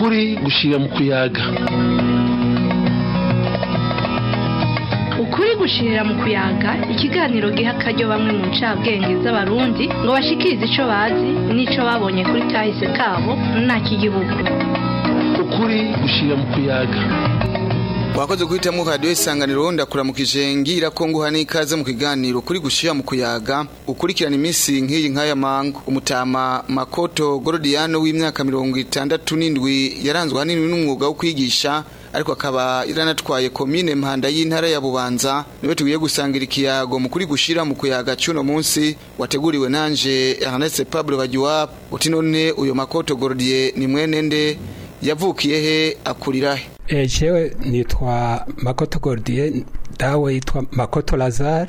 ukuri gushira mu kuyaga ukuri gushirira mu kuyaga ikiganiro giha akaryo bamwe mu ncabwenge z'abarundi ngo bashikirize ico bazi n'ico babonye kuri kahise kabo nta k'igihugu ukuri gushira mu kuyaga wakoze guhitamwo radiyo isanganiro ndakuramukije ngira ko nguha n'ikaze mu kiganiro kuri gushira mu kuyaga ukurikirana iminsi nk'iyi nk'aya mango umutama makoto gorodiyano w'imyaka mirongo itandatu n'indwi yaranzwe ahanini n'umwuga wo kwigisha ariko akaba iranatwaye komine mpanda y'intara ya bubanza niwe tugiye gusangira ikiyago mu kuri gushira mu kuyaga cy'uno munsi wateguriwe nanje Ernest Pablo Bagiwa uti none uyo makoto gorodiye ni mwene nde yavukiye he akurira he Eh, jewe nitwa Makoto Gordier dawe yitwa Makoto Lazare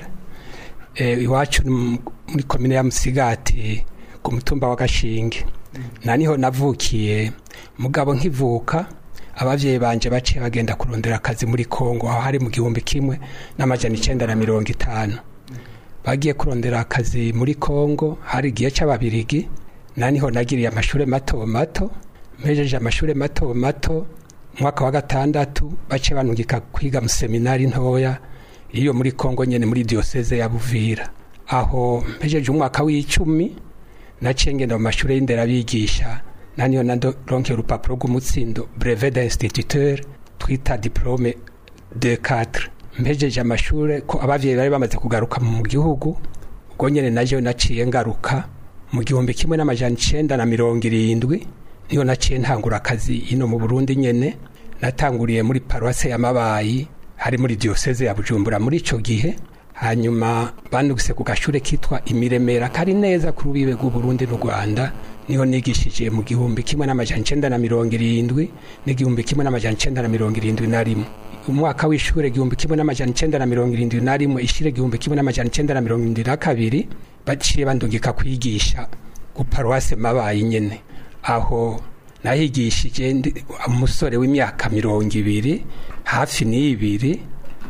eh, iwacu ni mu- muri komine ya Musigati ku mutumba wa Gashinge na niho navukiye mugabo nkivuka abavyeyi banje baciye bagenda kurondera akazi muri Kongo aho hari mu gihumbi kimwe n'amajana icenda na mirongo itanu bagiye kurondera akazi muri Kongo hari igihe c'ababirigi na niho nagiriye amashure mato mato mpejeje amashure mato mato mwaka wa gatandatu bace banungika kwiga mu seminari ntoya iyo muri Kongo nyene muri diocese ya Buvira aho mpejeje umwaka w'icumi naciye ngenda mu mashure y'inderabigisha naniyo naronke urupapuro rw'umutsindo brevet d'instituteur twita diplome de 4 mpejeje amashure ko abavyeyi bari bamaze kugaruka mu gihugu ubwo nyene naje naciye ngaruka mu gihumbi kimwe n'amajana icenda na mirongo irindwi niyo naciye ntangura akazi ino mu Burundi nyene natanguriye muri paruwase ya Mabayi hari muri diocese ya Bujumbura muri ico gihe hanyuma bandugise ku gashure kitwa Imiremera kari neza ku rubibe rw'u Burundi n'u Rwanda niho nigishije mu gihumbi kimwe n'amajana icenda na mirongo irindwi n'igihumbi kimwe n'amajana icenda na mirongo irindwi na rimwe umwaka w'ishure igihumbi kimwe n'amajana icenda na mirongo irindwi na rimwe ishire igihumbi kimwe n'amajana icenda na mirongo irindwi na kabiri baciye bandungika kwigisha ku paruwase Mabayi nyene aho nahigishije ndi umusore w'imyaka mirongo ibiri hafi n'ibiri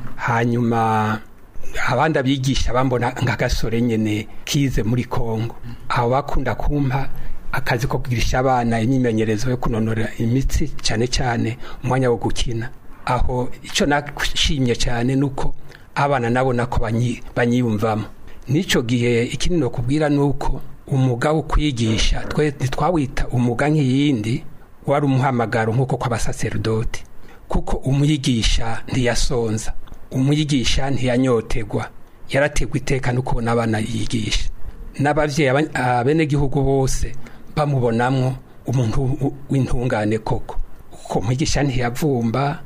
hanyuma abandi abigisha bambona nk'agasore nyene kize muri Kongo aho bakunda kumpa akazi ko kugirisha abana imyimenyerezo yo kunonora imitsi cyane cyane umwanya wo gukina aho icyo nashimye cyane nuko abana nabona ko banyi- banyiyumvamo n'ico gihe ikindi no kubwira nuko umuga wo kwigisha twe ntitwawita umuga nk'iyindi wari umuhamagaro nk'uko kw'abasaserodoti kuko umwigisha ntiyasonza umwigisha ntiyanyotegwa yarategwa iteka no kubona abana yigisha n'abavyeyi aba- abenegihugu bose bamubonamwo umuntu w- w'intungane koko kuko umwigisha ntiyavumba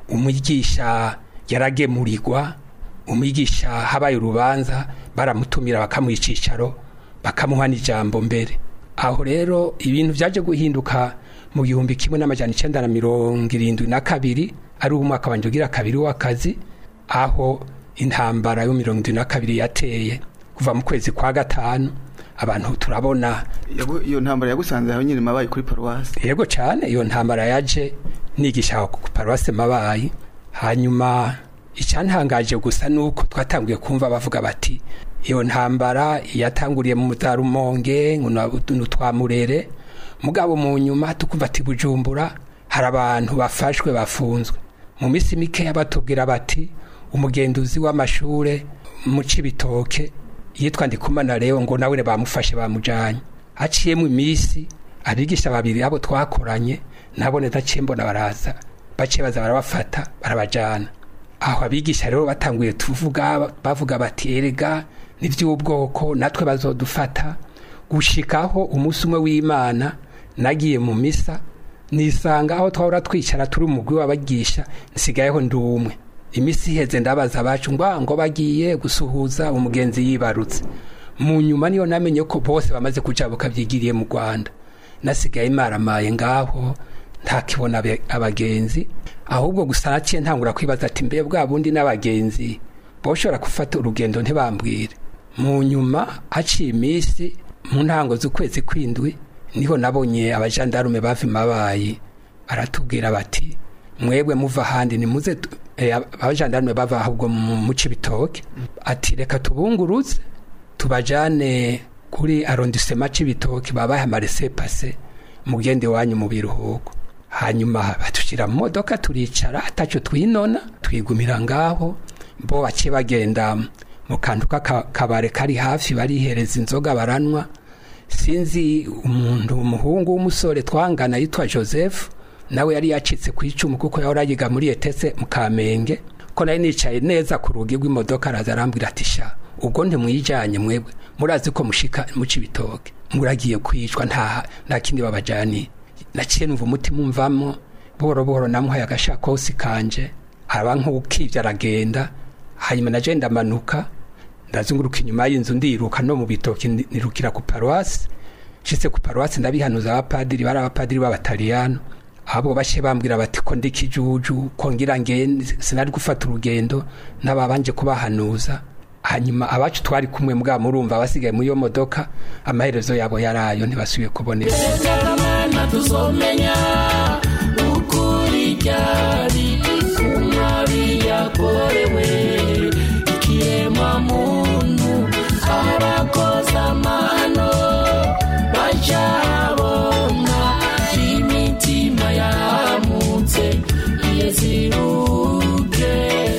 umwigisha yaragemurirwa umwigisha habaye urubanza baramutumira bakamuha icicaro bakamuha n'ijambo mbere aho rero ibintu byaje guhinduka mu gihumbi kimwe n'amajana icenda na mirongo irindwi na kabiri ari umwaka wanje ugira kabiri w'akazi aho intambara yo mirongo irindwi na kabiri yateye kuva mu kwezi kwa gatanu abantu turabona Yagu- iyo ntambara yagusanze aho nyine mabaye kuri paruwasi yego cyane iyo ntambara yaje nigisha ku paruwase mabayi hanyuma icyantangaje gusa nuko twatanguye kumva bavuga bati iyo ntambara yatanguriye mu mutarumonge nutwamurere mugabo mu nyuma tukumva ati bujumbura hari abantu bafashwe bafunzwe mu minsi mikeya batubwira bati umugenduzi w'amashure mu cibitoke yitwa ndikumana rero ngo nawe bamufashe bamujanye haciyemo iminsi abigisha babiri abo twakoranye nabone ndaciye mbona baraza baciye baza barabafata barabajana aho abigisha rero batanguye tuvuga bavuga bati erega n'ivy'ubwoko natwe bazodufata gushikaho umunsi umwe w'imana nagiye mu misa nisanga aho twahora twicara turi umugwi w'abagisha nsigayeho ndi umwe imisi iheze ndabaza abacu ngo ngo bagiye gusuhuza umugenzi yibarutse mu nyuma niyo namenye ko bose bamaze kujabuka byigiriye mu rwanda nasigaye maramaye ngaho ntakibona abe- abagenzi ahubwo gusa naciye ntangura kwibaza ati mbe bwa bundi n'abagenzi boshobora gufata urugendo ntibambwire mu nyuma haciye iminsi mu ntango z'ukwezi kwindwi niho nabonye abajandarume bava imabayi baratubwira bati mwebwe muva ahandi nimuze tu- eh, abajandarume bava ahubwo mu mu cibitoke ati reka tubunguruze tubajane kuri arondisema cibitoke babaye amarese pase mugende wanyu mu biruhuko hanyuma batushyira mu modoka turicara ataco twinona twigumira ngaho bo bace bagenda mu kantu k'akabare kari hafi barihereza inzoga baranywa sinzi umuntu umuhungu w'umusore twangana yitwa joseph nawe yari yacitse ku icumu kuko yahora yiga muri etese mu kamenge ko nari nicaye neza ku rugi rw'imodoka araza arambwira ati sha ubwo ntimwijyanye mwebwe murazi ko mushika muca ibitoke muragiye kwicwa nta nta kindi babajaniye naciye numva umutima umvamo buhoro buhoro namuhaye agashakosi kanje aba nk'ukivye aragenda hanyuma naje ndamanuka ndazunguruka inyuma y'inzu ndiruka no mu bitoki nirukira ku paruwasi nshitse ku paruwasi ndabihanuza abapadiri bari abapadiri b'abataliyano ahubwo bashe bambwira bati ko ndi kijuju ko ngira ngende sinari gufata urugendo n'ababanje kubahanuza hanyuma abacu twari kumwe mbwa murumva basigaye muri iyo modoka amaherezo yabo yarayo ntibasubiye kuboneka tuzomenya ukuri ryari kumwabi yakorewe ikiremwa muntu abakoze amano bacabona imitima yamutse yeziruke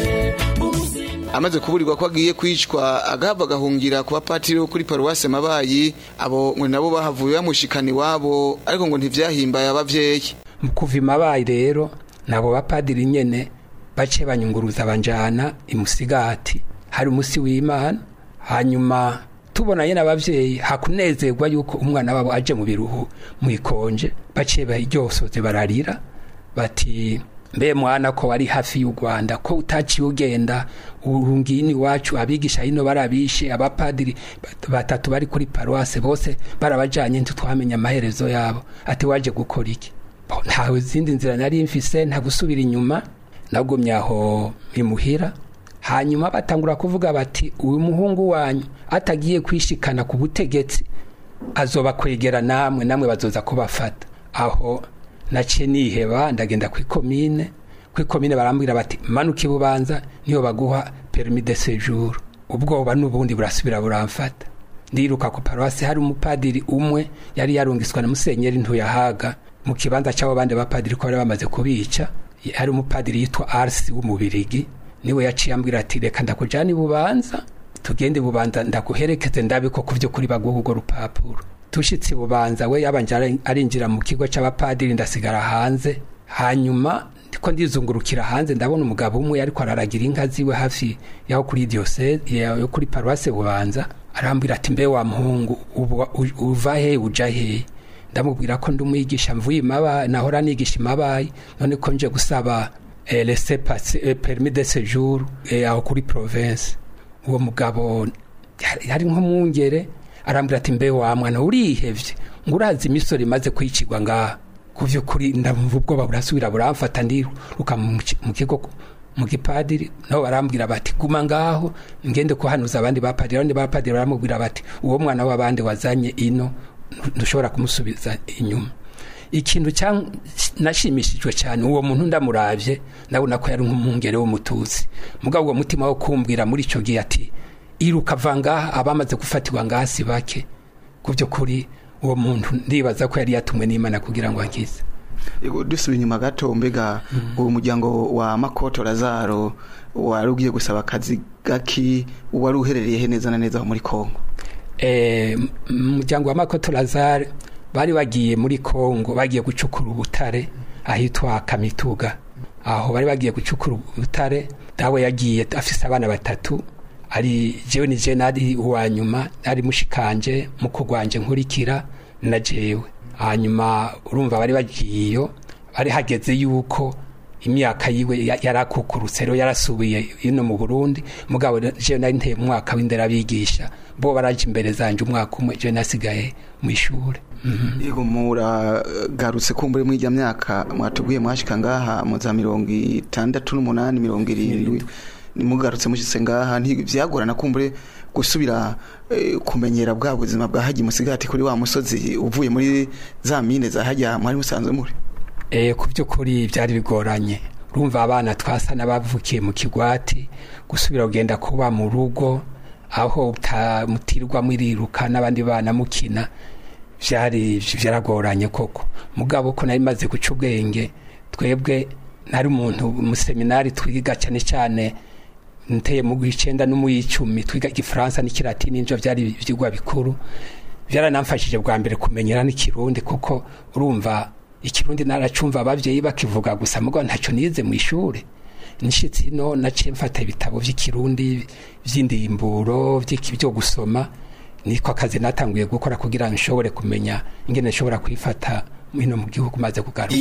amaze kuburirwa ko agiye kwicwa agahava agahungira ku bapatiri bo kuri paruwase mabayi abo ngo nabo bahavuye bamushikana iwabo ariko ngo ntivyahimbaye abavyeyi mu kuva imabayi rero nabo bapadiri nyene bace banyunguruza banjana imusigati hari umusi w'imana hanyuma tubona nyene abavyeyi hakunezerwa yuko umwana wabo aje mu biruhu mwikonje baciye baryosoze bararira bati mbe mwana ko wari hafi y'u Rwanda ko utaciye ugenda urungini wacu abigisha hino barabishe abapadiri batatu bari kuri paruwase bose barabajanye ntitwamenya amaherezo yabo ati waje gukora iki ntawe zindi nzira nari mfise nta gusubira inyuma nagumye aho mimuhira hanyuma batangura kuvuga bati uyu muhungu wanyu atagiye kwishikana ku butegetsi azoba kwegera namwe namwe bazoza kubafata aho naciye niheba ndagenda ku ikomine ku ikomine barambwira bati manuka ibubanza niyo baguha permis de séjour ubwoba n'ubundi burasubira buramfata ndiruka ku paruwasi hari umupadiri umwe yari yarungiswa na musenyeri ntuyahaga mu kibanza cy'abo bandi bapadiri ko bari bamaze kubica hari umupadiri yitwa arsi w'umubirigi niwe yaciye ambwira ati reka ndakujyana ibubanza tugende ibubanza ndaguherekeze ndabe ko ku by'ukuri baguha urwo rupapuro tushitse bubanza we yabanje arinjira mu kigo cy'abapadiri ndasigara hanze hanyuma ndiko ndizungurukira hanze ndabona umugabo umwe ariko araragira inka ziwe hafi yaho kuri diocese yo kuri paruwase bubanza arambwira ati mbe wa muhungu uva he uja he ndamubwira ko ndi umwigisha mvuye imabaye nahora nigisha imabaye none ko nje gusaba eh, laissez passer eh, permis de séjour eh, aho kuri province uwo mugabo yari nk'umwungere arambwira ati mbe wa mwana urihevye ngo urazi imisoro imaze kwicirwa ngaha ku vy'ukuri ndamva ubwoba burasubira buramfata ndiruka mu kigo mu gipadiri nabo barambwira bati guma ngaho ngende kuhanuza abandi bapadiri abandi bapadiri baramubwira bati uwo mwana w'abandi wazanye ino ntushobora kumusubiza inyuma ikintu nashimishijwe cyane uwo muntu ndamuravye ndabona ko yari nk'umwungere w'umututsi mugabo uwo mutima wo kumbwira muri ico gihe ati iruka va ngaha abamaze gufatirwa ngaha si bake ku by'ukuri uwo muntu ndibaza ko yari yatumwe n'imana kugira ngo akize dusubiye inyuma gato mbega uwo muryango wa makoto razaro wari ugiye gusaba akazi gaki wari uherereye he neza na neza aho muri kongo umuryango wa makoto razaro bari bagiye muri kongo bagiye gucukura ubutare ahitwa kamituga aho bari bagiye gucukura ubutare dawe yagiye afise abana batatu ari jewe ni je nari uwa nyuma nari mushikanje mukugwanje nkurikira na jewe hanyuma urumva bari bagiyeyo bari hageze yuko imyaka yiwe yarakukurutse rero yarasubiye ino mu Burundi mugabo je nari nteye mu mwaka w'indera bigisha bo baraje imbere zanje umwaka umwe je nasigaye mu ishure yego muragarutse kumbure muri ijya myaka mwatuguye mwashika ngaha mu za mirongo itandatu n'umunani mirongo irindwi nimugarutse mushitse ngaha ntivyagorana kumbure gusubira kumenyera bwa buzima bwa haji musigati kuri wa musozi uvuye muri za mine za hajya mwari musanzwe muri eh ku by'ukuri byari bigoranye urumva abana twasa n'abavukiye mu kigwati gusubira kugenda kuba mu rugo aho mutirwa muriruka n'abandi bana mukina vyari vyaragoranye koko mugabo ko nari maze guca ubwenge twebwe nari umuntu mu seminari twiga cyane cyane nteye mu gw'icenda no mu y'icumi twiga igifaransa n'ikilatini nivyo vyari ivyigwa bikuru vyaranamfashije bwa mbere kumenyera n'ikirundi kuko urumva ikirundi naracumva abavyeyi bakivuga gusa mugabo ntacyo nize mu ishure nishitse ino naciye mfata ibitabo vy'ikirundi vy'indimburo vy'iki- vyo gusoma niko akazi natanguye gukora kugira ngo nshobore kumenya ingene nshobora kwifata hino mu gihugu maze kugaruka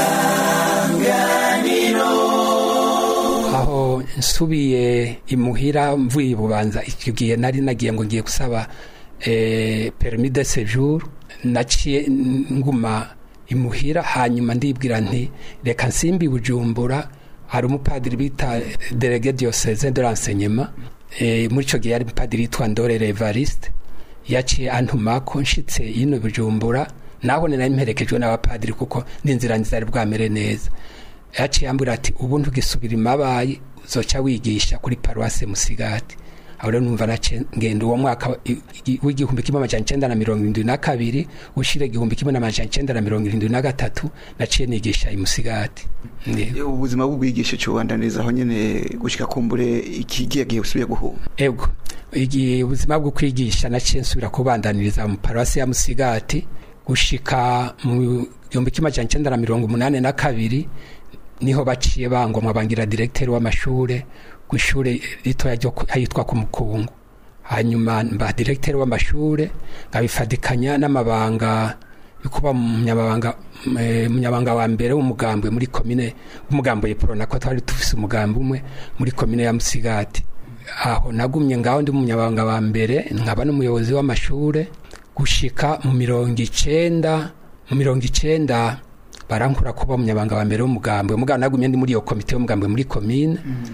aho nsubiye imuhira mvuye ibubanza icyo gihe nari nagiye ngo ngiye gusaba eh, permis de séjour naciye nguma imuhira hanyuma ndibwira nti reka nsimbi bujumbura hari umupadiri bita délégué diocésain de l'enseignement eh, muri icyo gihe yari umupadiri yitwa ndorere evariste yaciye antumako nshitse yino bujumbura naho ni nari mperekejwe n'abapadiri kuko n'inzira nzari bwamere neza yaciye ambwira ati ubu ntugisubira imabayi uzoca wigisha kuri paruwase musigati aho rero numva naciye ngenda uwo mwaka i- i- w'igihumbi kimwe amajana icenda na mirongo irindwi na kabiri ushira igihumbi kimwe n'amajana icenda na mirongo irindwi na gatatu naciye nigisha imusigati Ndi- ubuzima bw'ubwigisha cyubandaniriza aho nyene gushika kumbure ikigiye gihe usubiye guhuma ego igihe ubuzima bwo kwigisha naciye nsubira kubandaniriza mu paruwasi ya musigati gushika mu gihumbi kimwe amajana icenda na mirongo umunani na kabiri niho baciye bangomwa bangira diregiteri w'amashure kw'ishure ritoya ryo ku- ahitwa ku mukungu hanyuma mba diregiteri w'amashure nkabifadikanya n'amabanga yo kuba umunyamabanga eh, umunyamabanga wa mbere w'umugambwe muri komine w'umugambwe yeprona ko twari dufise umugambi umwe muri komine ya musigati aho nagumye ngaho ndi umunyamabanga wa mbere nkaba n'umuyobozi w'amashure gushika mu mirongo icenda mu mirongo icenda barankura kuba umunyamabanga wa mbere w'umugambwe mugabo nagumye ndi muri iyo komite y'umugambwe muri komine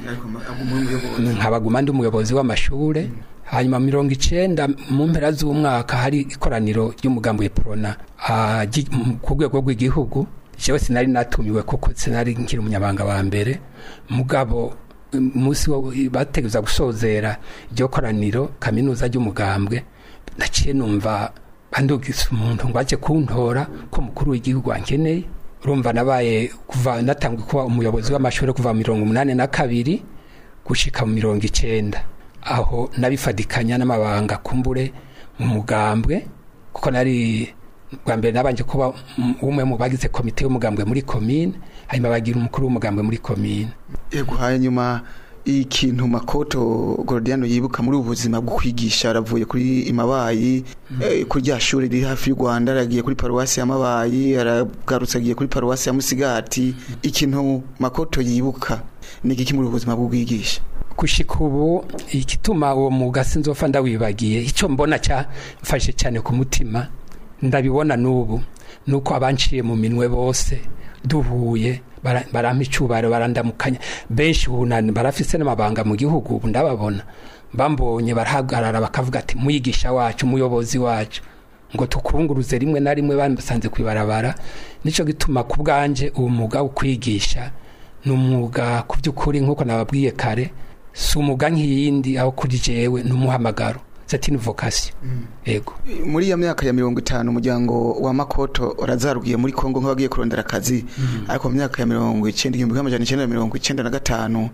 nkabaguma ndi umuyobozi w'amashure hanyuma mirongo icenda mu mpera z'umwaka hari ikoraniro ry'umugambi w'eprona ah, gi- m- ku rwego rw'igihugu jewe sinari natumiwe kuko sinari nkiri umunyabanga wa mbere mugabo umunsi wo bategereza gusozera iryo koraniro kaminuza ry'umugambwe naciye numva bandugisa umuntu ngo aje kuntora ko mukuru w'igihugu ankeneye urumva nabaye kuva natanguye kuba umuyobozi w'amashuri kuva mu mirongo umunani na kabiri gushika mu mirongo icenda aho nabifadikanya n'amabanga kumbure mu mugambwe kuko nari bwa mbere nabanje kuba m- umwe mu bagize komite y'umugambwe muri komine hanyuma bagira umukuru w'umugambwe muri komine yego hanyuma ikintu makoto gorodiano yibuka muri ubu buzima bwo kwigisha aravuye kuri imabayi eh, kuri rya shuri riri hafi y'u rwanda aragiye kuri paruwasi ya mabayi aragarutse agiye kuri paruwasi ya musigati ikintu makoto yibuka ni igiki muri ubu buzima bwo kwigisha gushika ubu igituma uwo mwuga sinzofa ndawibagiye icyo mbona cyamfashe cyane ku mutima ndabibona n'ubu nuko abanciye mu minwe bose duhuye bara- barampa icubaro barandamukanya benshi ubu na- barafise n'amabanga mu gihugu ubu ndababona bambonye barahagarara bakavuga ati mwigisha wacu umuyobozi wacu ngo tukunguruze rimwe na rimwe basanze kwibarabara nico gituma ku bwanje uwo mwuga wo kwigisha ni umwuga ku by'ukuri nk'uko nababwiye kare si umwuga nk'iyindi aho kuri jewe ni umuhamagaro c'est une vocation ego muri iyo myaka ya mirongo itanu umuryango wa makoto urazarugiye muri kongo nk'abagiye kurondera akazi ariko mu myaka ya mirongo icenda igihumbi kimwe amajana icenda na mirongo icenda na gatanu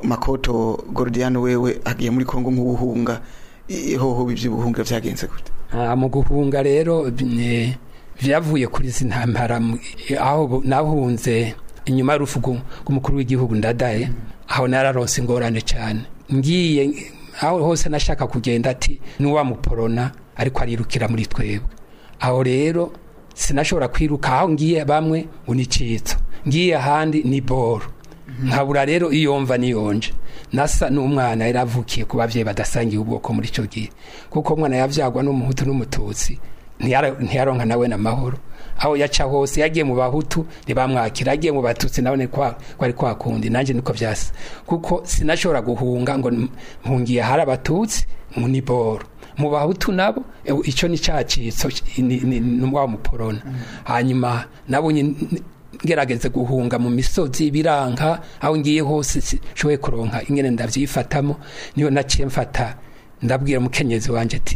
makoto gorodiano wewe agiye muri kongo nk'ubuhunga ihoho ivy'ubuhunga vyagenze gute Ah, mu guhunga rero ne- vyavuye kuri izi ntambara mu- aho bu- nahunze inyuma y'urupfu rw'u- rw'umukuru w'igihugu ndadaye aho nararonse ingorane cyane ngiye aho hose nashaka kugenda ati n'uwamuporona ariko arirukira muri twebwe aho rero sinashobora kwiruka aho ngiye bamwe ngo ni citso ngiye ahandi ni boro nkabura rero iyo mva niyonje nasa n'umwana yari avukiye ku babyeyi badasangiye ubwoko muri icyo gihe kuko umwana yabyagwa n'umuhutu n'umututsi ntiyara- ntiyaronka nawe n'amahoro aho yaca hose yagiye mu bahutu ntibamwakira yagiye mu batutsi nawe kwa kwari kwa kundi nanjye niko byasa kuko sinashobora guhunga ngo n- mpungiye hari abatutsi ngo ni boro mu bahutu nabo ewe, icyo ni cyacitso ni ni- ni wa muporona hanyuma nabonye n- ngerageze guhunga mu misozi biranka aho ngiye hose shoboye kuronka ingene ndavyifatamo niyo naciye mfata ndabwira umukenyezi wanje ati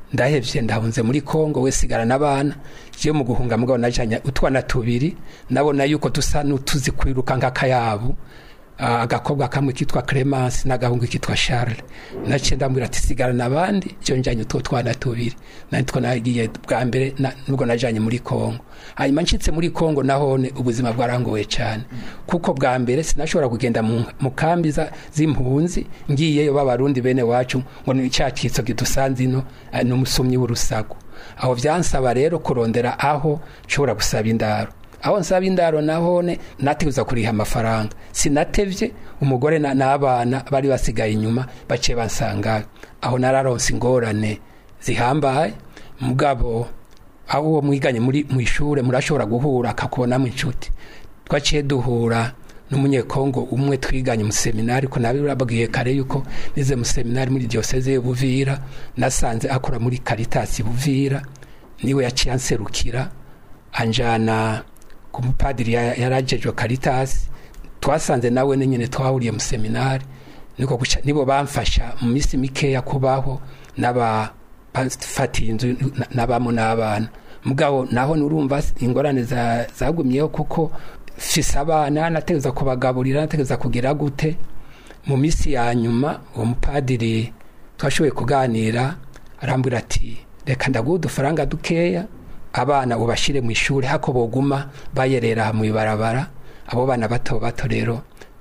ndahevye ndahunze muri kongo we sigara n'abana je mu guhunga mugabo najanye utwana tubiri nabona yuko dusa n'utuzi kwiruka nk'akayabu Ah, agakobwa kamwe kitwa Clemence n'agahungu kitwa Charles naciye ndambwira ati sigarana abandi je njanye utwo twana tubiri nitwo nagiye bwa mbere na- nubwo najanye muri Kongo hanyuma nshitse muri Kongo nahone ubuzima bwarangoye cyane kuko bwa mbere sinashobora kugenda mu, mu kambi za- z'impunzi ngiyeyo b'abarundi bene wacu ngo ni cyacitso gidusanze ino ah, n'umusumyi w'urusago aho vyansaba rero kurondera aho nshobora gusaba indaro aho nsaba indaro nahone nateguza kuriha amafaranga sinatevye umugore na- n'abana bari basigaye inyuma baciye bansangayo aho nararonse ingorane zihambaye mugabo aho uwo mwiganye muri mu ishure murashobora guhura akakubonamo inshuti twaciye duhura n'umunyekongo umwe twiganye mu seminari ko nabi urabwiye kare yuko nize mu seminari muri diocese ya Buvira nasanze akora muri Caritas Buvira niwe yaciye anserukira anjana ku mupadiri ya- yarajejwe Caritas twasanze nawe nyine twahuriye mu seminari niko guca nibo bamfasha mu minsi mikeya kubaho n'aba bafatiye inzu na- n'abamo n'abana mugabo naho nurumva ingorane za- zagumyeho kuko fise abana nategeza kubagaburira nategeza kugira gute mu minsi ya nyuma uwo mupadiri twashoboye kuganira arambwira ati reka ndaguha udufaranga dukeya abana ubashire mu ishuri hako boguma bayerera mu ibarabara abo bana bato bato rero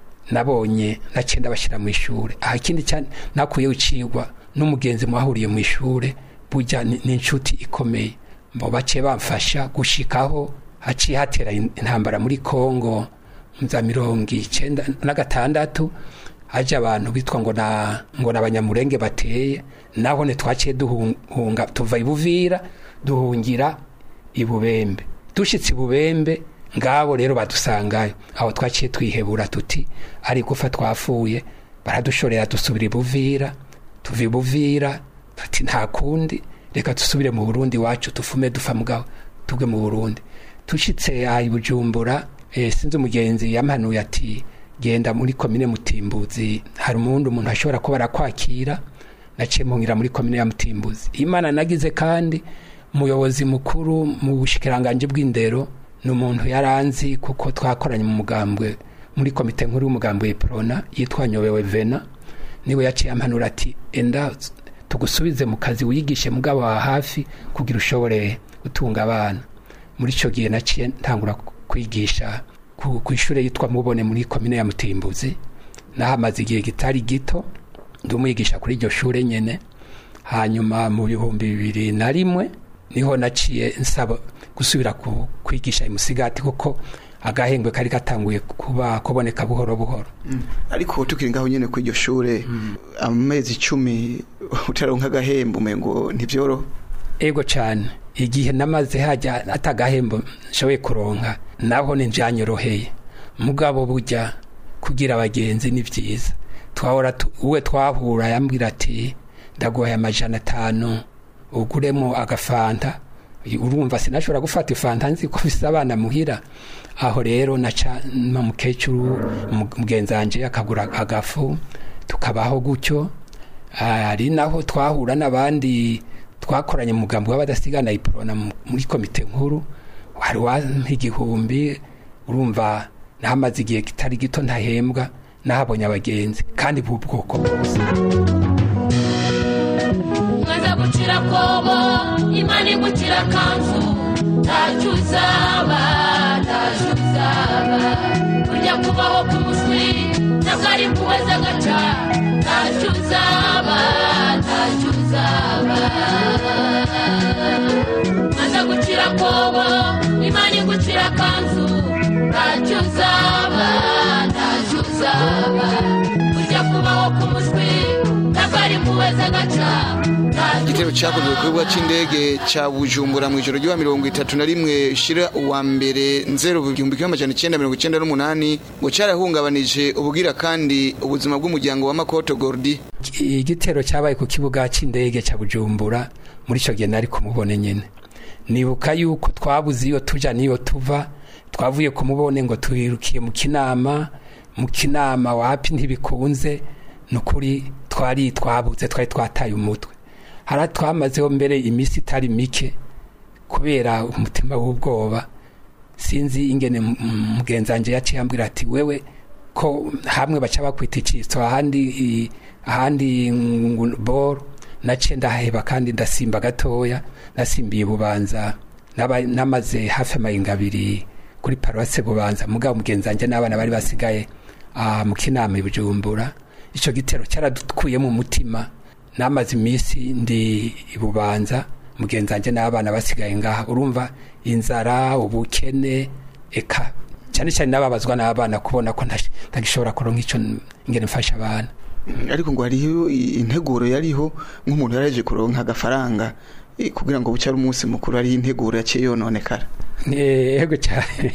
nabonye nacenda bashyira mu ishuri aha ikindi cyane nakuyeho icigwa n'umugenzi mwahuriye mu ishuri burya ni ni inshuti ikomeye mbo baciye bamfasha gushikaho haciye hatera in- intambara muri kongo mu za mirongo icenda na gatandatu haje abantu bitwa ngo na ngo n'abanyamurenge bateye naho ne twaciye duhunga tuva ibuvira duhungira ibubembe dushitse ibubembe ngabo rero badusangayo aho twaciye twihebura tuti ari gufa twafuye baradushorera dusubira ibuvira tuva ibuvira tuti nta kundi reka dusubire mu burundi wacu tufume dufa mugabo tugwe mu burundi tushitse ayi bujumbura eh, sinzi umugenzi yampanuye ati genda muri komine mutimbuzi hari umundi umuntu ashobora kuba arakwakira naciye mpungira muri komine ya mutimbuzi imana nagize kandi umuyobozi mukuru mu bushikiranganje bw'indero ni umuntu yaranzi kuko twakoranye mu mugambwe muri komite nkuru y'umugambwe prona yitwa nyobewe vena niwe yaciye ampanura ati enda tugusubize mu kazi wiyigishe mugabo wa hafi kugira ushobore gutunga abana muri icyo gihe naciye ntangura kwigisha ku ku ishuri yitwa mubone muri komine ya mutimbuzi nahamaze igihe kitari gito ndi umwigisha kuri iryo shuri nyene hanyuma mu bihumbi bibiri na rimwe niho naciye nsaba gusubira ku- kwigisha imusigati kuko agahengwe kari gatanguye kuba kuboneka buhoro buhoro ariko tukiri ngaho nyene kuri iryo shure amezi icumi utaronka agahembo umengo ntivyoroha ego cyane igihe namaze hajya atagahembo nshoboye kuronka naho ninjanyoroheye mugabo burya kugira abagenzi ni byiza twahora tu- uwe twahura yambwira ati ndaguhaye amajana atanu uguremo agafanta urumva sinashobora gufata ifanta nzi ko bisa abana muhira aho rero naca na mukecuru mu- mugenzi wanje akagura agafu tukabaho gutyo ari naho twahura n'abandi twakoranye mu mugambi w'abadasigana iprona mu- muri komite nkuru wari wampa igihumbi urumva nahamaze igihe kitari gito ntahembwa nahabonye abagenzi kandi b'ubwoko bwose mwaza gucira kobo imana igucira kanzu ntacyo uzaba ntacyo uzaba burya kubaho k'umuswi ntabwo ari kuweza agaca ntacyo uzaba ntacyo uzaba mwaza gucira kobo imana igucira kanzu ntacyo uzaba ntacyo uzaba burya kubaho k'umuswi ntabwo ari kuweza agaca ntacyo igitero cyakozwe ku kibuga cy'indege cya bujumbura mu ijoro ry'uwa mirongo itatu na rimwe shira uwa mbere nzero igihumbi kimwe amajana icyenda mirongo icyenda n'umunani ngo cyarahungabanije ubwira kandi ubuzima bw'umuryango wa makoto gordi igitero cyabaye ku kibuga cy'indege cya bujumbura muri icyo gihe nari kumubone nyine nibuka yuko twabuze iyo tujya n'iyo tuva twavuye kumubone ngo twirukiye mu kinama mu kinama wapi ntibikunze ni ukuri twari twabuze twari twataye umutwe hari twamazeho mbere iminsi itari mike kubera umutima w'ubwoba sinzi ingene m- m- mugenzi wanjye yaciye ambwira ati wewe ko hamwe baca bakwita icitso ahandi i- ahandi ngo boro naciye ndaheba kandi ndasimba gatoya nasimbiye bubanza naba- namaze hafi amayinga abiri kuri paruwase bubanza mugabo mugenzi wanjye n'abana bari basigaye ah, mu kinama i bujumbura icyo gitero cyaradukuye mu mutima namaze iminsi ndi i bubanza mugenzi wanjye n'abana basigaye ngaha urumva inzara ubukene eka cyane cyane n'ababazwa n'abana kubona ko ntash- ntagishobora kuronka icyo ingene mfasha abana ariko ngo hariho i- integuro yariho nk'umuntu yaraje kuronka agafaranga eh, kugira ngo buce ari umunsi mukuru hariho integuro yaciye yononekara Eh, yego cyane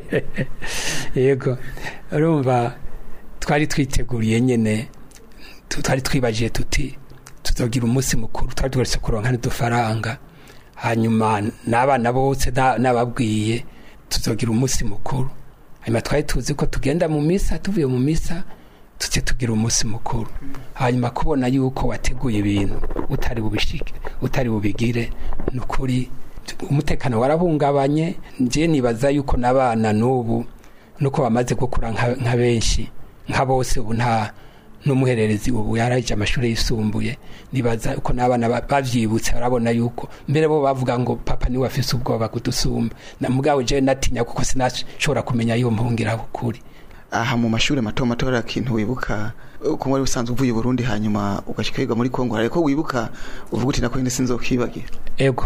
yego urumva twari twiteguriye nyine tu- twari twibajiye tuti tuzogira umunsi mukuru twari tugarutse kuronka n'udufaranga hanyuma n'abana bose na- nababwiye tuzogira umunsi mukuru hanyuma twari tuzi ko tugenda mu misa tuvuye mu misa tuce tugira umunsi mukuru hanyuma kubona yuko wateguye ibintu utari bubishike utari bubigire ni ukuri umutekano warahungabanye nje nibaza yuko n'abana n'ubu nuko bamaze gukura nka nka benshi nka bose ubu nta n'umuhererezi ubu yaraje amashuri yisumbuye nibaza uko n'abana ba- bavyibutse barabona yuko mbere bo bavuga ngo papa niwe afise ubwoba kudusumba na mugabo je natinya kuko sinashobora kumenya iyo mpungira ukuri aha mu mashuri mato mato hari akintu wibuka eh, ko wari usanzwe uvuye i burundi hanyuma ugashika wiga muri kongo hari ko wibuka uvuga uti nako nyine sinzokibagira ego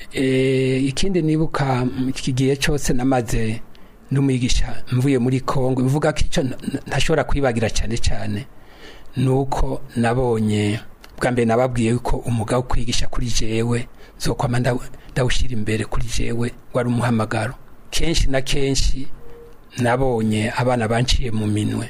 e, ikindi nibuka mu iki gihe cyose namaze n'umwigisha mvuye muri kongo bivuga ko icyo n- n- ntashobora kwibagira cyane cyane nuko nabonye bwa mbere nababwiye yuko umwuga wo kwigisha kuri jewe zokwama ndaw- ndawushyira imbere kuri jewe wari umuhamagaro kenshi na kenshi nabonye abana banciye mu minwe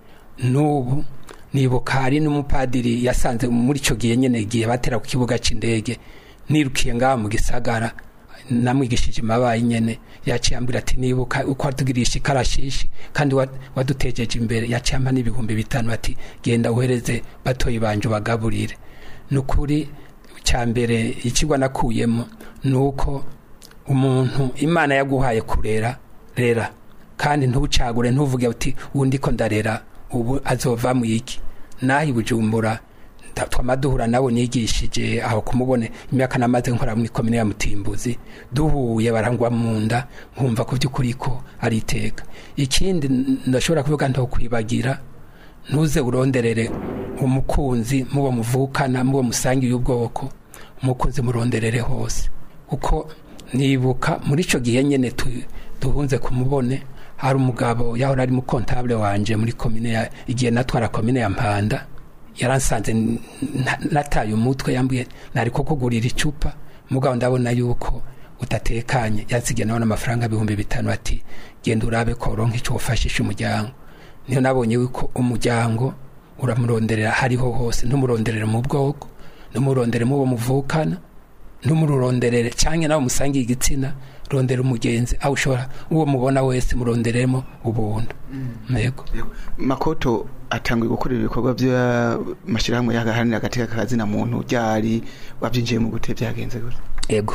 n'ubu nibuka hari n'umupadiri yasanze muri icyo gihe nyine igihe batera ku kibuga cy'indege nirukiye ngaha mu gisagara namwigishije mabaye nyene yaciye ambwira ati nibuka uko watugirisha ikarashishi kandi wa- wadutejeje imbere yaciye ampa n'ibihumbi bitanu ati genda uhereze batoyi banje ubagaburire ni ukuri cya mbere ikigwa nakuyemo ni uko umuntu imana yaguhaye kurera rera kandi ntucagure ntuvuge uti undi ko ndarera ubu azova mu iki naho i bujumbura nda- twama duhura nawe nigishije aho kumubone imyaka namaze nkora muri komine ya mutimbuzi duhuye barangwa mu nda nkumva ku by'ukuri ko ari iteka ikindi n- ndashobora kuvuga ntokwibagira ntuze uronderere umukunzi mubo muvukana mubo musangiye ubwoko umukunzi muronderere hose kuko nibuka muri icyo gihe nyine tu- duhunze kumubone hari umugabo yahora ari mukontabule wanje muri komine ya igihe natwara komine ya mpanda yaransanze n- na- nataye umutwe yambwiye nari ko kugurira icupa mugabo ndabona yuko udatekanye yansigiye nawe n'amafaranga ibihumbi bitanu ati genda urabe ko uronka icyo wafashisha umuryango niyo nabonye yuko umuryango uramuronderera hariho hose ntumuronderere mu bwoko ntumurondere mu bo muvukana ntumuronderere cyangwa nawe musangiye igitsina rondera umugenzi aho ushobora uwo mubona wese muronderemo ubuntu yego makoto atanguye gukorera ibikorwa by'amashyirahamwe yagaharanira agateka kazina muntu ryari wabyinjiye mu gute byagenze gute ego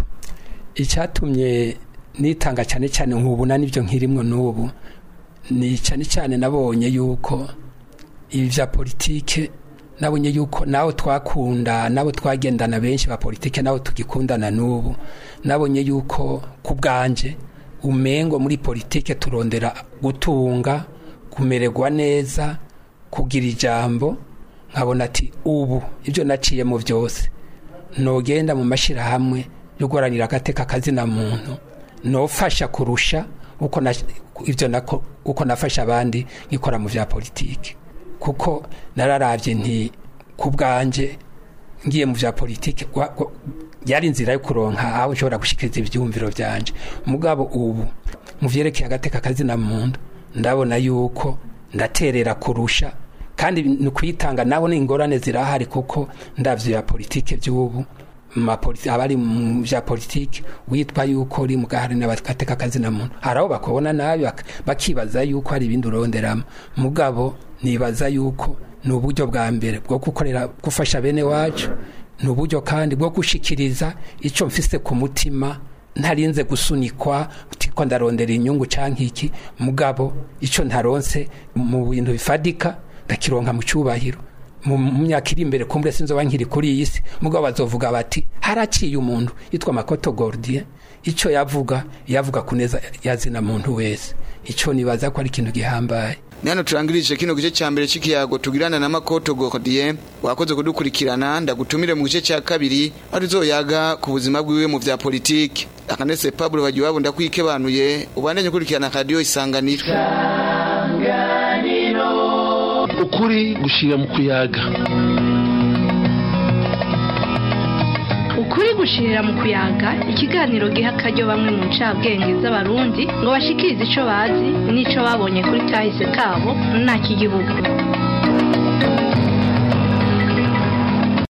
icyatumye nitanga cyane cyane nkubuna n'ibyo nkirimwo n'ubu ni cyane cyane nabonye yuko ibi bya politike nabonye yuko nawe twakunda nabo twagendana benshi ba politike nabo tugikundana n'ubu nabonye yuko ku bwanje umengo muri politike turondera gutunga kumererwa neza kugira ijambo nkabona ati ubu ibyo naciyemo byose nogenda mu mashyirahamwe yo guharanira agateka kazina muntu nofasha kurusha uko na, ibyo nako uko nafasha abandi nkikora mu bya politiki kuko nararabye nti ku bwanje ngiye mu bya politiki wa- wa- yari inzira yo kuronka aho ushobora gushikiriza ibyumviro byanje mugabo ubu mu vyerekeye agateka kazina muntu ndabona yuko ndaterera kurusha kandi ni ukuyitanga nabo ni ingorane zirahari kuko ndavyo ya politike by'ubu ma politi- abari mu bya politiki witwa yuko uri mu gahari n'agateka kazina muntu hari aho bakubona nabi bak- bakibaza yuko hari ibindi uronderamo mugabo nibaza yuko ni uburyo bwa mbere bwo gukorera gufasha bene wacu ni uburyo kandi bwo gushikiriza icyo mfise ku mutima ntarinze gusunikwa utiko ndarondera inyungu canke iki mugabo icyo ntaronse mu bintu bifadika ndakironka mu cyubahiro mu mu myaka iri imbere kumbure sinzoba nkiri kuri iyi si mugabo bazovuga bati haraciye umuntu yitwa makoto gordien icyo yavuga yavuga kuneza yazina muntu wese icyo nibaza ko ari ikintu gihambaye ni hano turangirije kino gice cya mbere cy'ikiyago tugirana na makoto gordie wakoze kudukurikirana ndagutumire mu gice cya kabiri aho tuzoyaga ku buzima bwiwe mu bya politiki akanese pablo bagiwabo ndakwikebanuye ubandanye ukurikirana radiyo isanganiro ukuri gushira mu kuyaga ukuri gushirira mu kuyaga ikiganiro giha akaryo bamwe mu ncabwenge z'abarundi ngo bashikirize ico bazi n'ico babonye kuri kahise kabo nta kigihugu